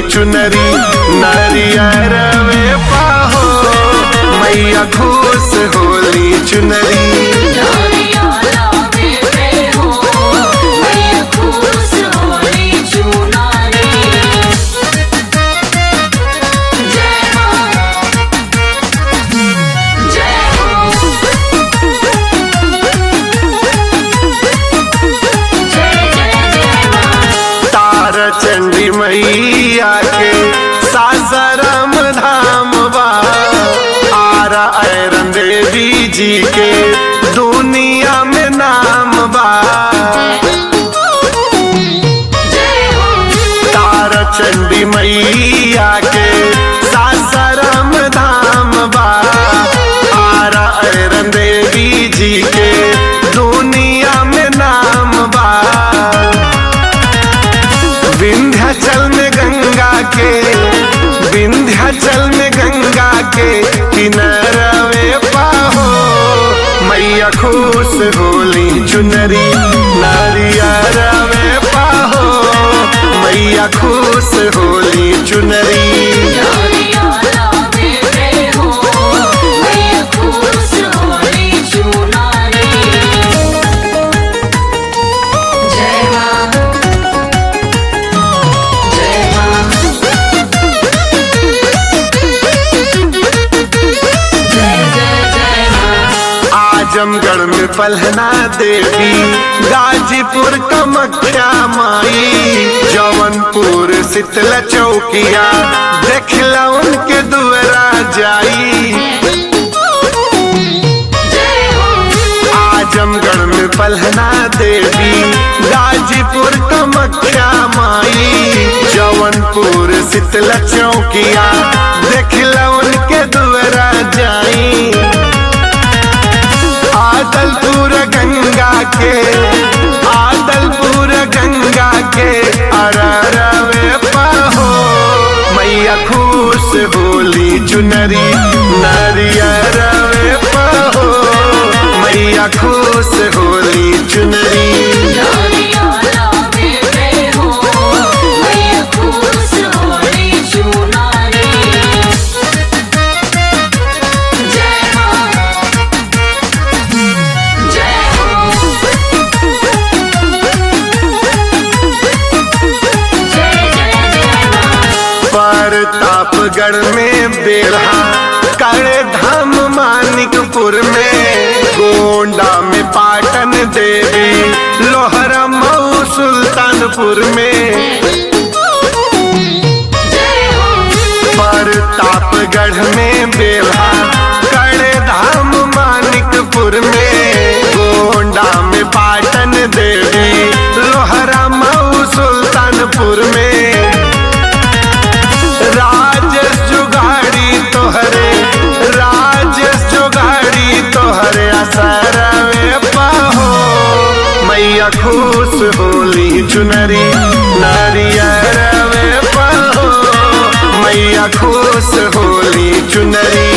चुनरी नारियर में पाहो मैया खुश होली चुनरी नारियाला में पे हो मैया खुश होली चुनारी जय मां जय हो जय जय जय मां तार चंडी मैया के सासाराम धाम बा आरा ऐरन देवी जी के दुनिया में नाम बा जय हो तार चंडी मैया के सासाराम धाम बा आरा ऐरन देवी जी के दुनिया में नाम बा विंध्याचल में गंगा के विंध्याचल में गंगा के किनारवे पाहो मैया खुश होली चुनरी नारियरवे पाहो मैया खुश होली चुनरी नारियाला में पे हो मैया खुश होली चुनारी जय मां जय मां जय जय जय मां आजमगढ़ में पलहना देवी गाजीपुर कमख्या माई जौनपुर शीतला चौकिया देखला उनके दुआरा जाई जय हो आजमगढ़ में पलहना देवी गाजीपुर कमख्या माई जौनपुर शीतला चौकिया देखला उनके दुआरा जाई आदलपुर गंगा के आदलपुर गंगा के अररवे पाहो मैया खुश होली चुनरी नारियरवे पाहो मैया खुश होली चुनरी नारियाला में पे हो मैया खुश होली चुनारी जय मां जय हो जय जय जय मां प्रतापगढ़ में बेढ़ा करे धाम मानिकपुर में गोंडा में पाटन देवी लोहरा मऊ सुल्तानपुर में जय हो प्रतापगढ़ में बेढ़ा करे धाम मानिकपुर में गोंडा में पाटन देवी लोहरा मऊ सुल्तानपुर में राजेश जुगाड़ी तोहरे राजेश जुगाड़ी तोहरे असरवे पाहो मैया खुश होली चुनरी नारियरवे पाहो मैया खुश होली चुनरी